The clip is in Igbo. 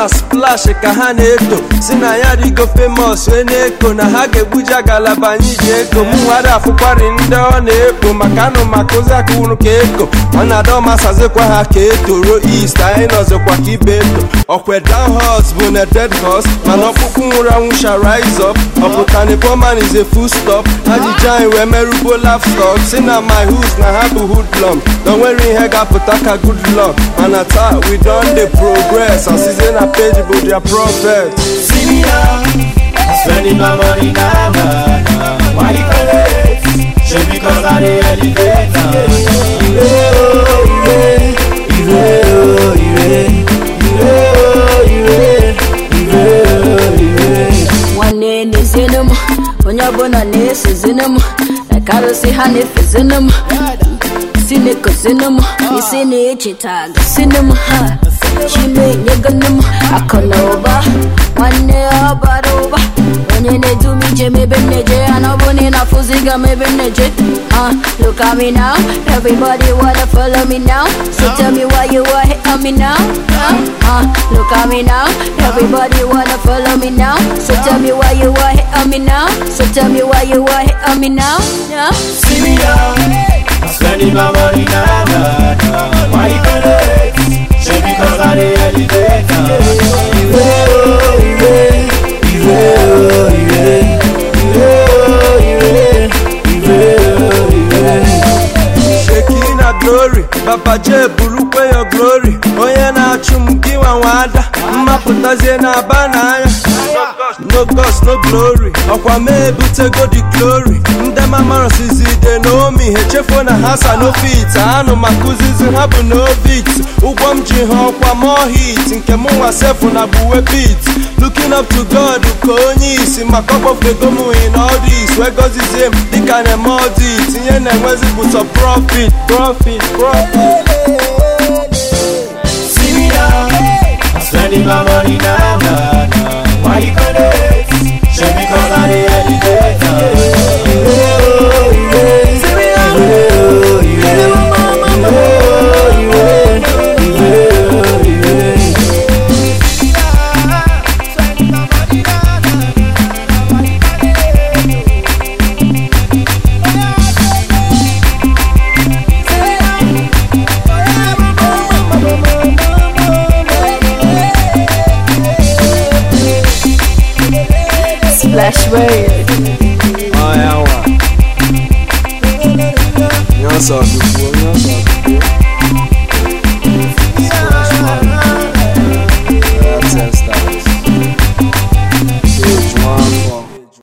na splash ka ha na-eto si na ya rigo famous wee na-eko na ha ga-egbuja galaba anyị ji eko mụ nwere afụkwari ndị ọ na-ekpo maka anụ maka ozi akụwụrụ ka eko ọ na-adọ masazikwa ha ka etoro east anyị nọzikwa ka ibe eto ọkwe down horse bụ na dead horse mana ọkpụkpụ nwụrụ anwụ sha rise up ọpụtani poman is a full stop ajụjụ anyị wee merụgbo lapstop si na my hoods na ha bụ hoodlum na onwere ihe ga-apụta ka good luck mana taa we don dey progress asize na page bụ their prophet See me now, spending my money now, nah, nah. Why you collect? Shit because I dey elevate now. Ire oh, ire, ire oh, ire, ire oh, ire, ire oh, ire. nwanne na-ezinu m onye ọbụla na-esozinu m ekarịsị ha na-efezinu m si na-ekozinu m isi na-echeta gosinu m ha chimenyegonu m akụ na ụba nwanne ọ bara ụba onye na-edu m ije m ebe m na-eje ya na ọ bụ na ị na-afụziga m ebe m na-eje uh, look at me now everybody wanna follow me now so tell me why you are hate on me now uh, uh, look at me now everybody wanna follow me now so tell me why you are hate on me now so tell me why you are hate on me now yeah? See me now, I'm spending my money now, nah, nah. Why you collect? Shit because I dey elevate now. Ire oh, ire, ire oh, ire, ire oh, ire, ire oh, ire. sheki na glory papa j burukwe yo glory onye na-achụ m gị nwa nwada mmapụtazie na aba n'anya no gods no glory ọkwa m ebutego the glory ndị mamarosizi de naomi ha echefuo na ha sa n'ofit anụ maka uzizi ha bụ novit ụgwọ m ji ha ọkwa mohit nke mụ nwa sefu na buwe bit looking up to god ka onye isi maka ọkpọfego m in all this wee gọzizie m dịka na-eme ọdit ihe na-enwezi bụ sọ profit profit profit See me now, I'm spending my money now, nah, nah. Why you collect? Shit because I dey elevate now. Ire oh, ire, ire oh, ire, ire oh, ire, ire oh, ire. splash word ọya nwa nye ọsọ ọdụkwuo nye ọsọ ọdụkwuo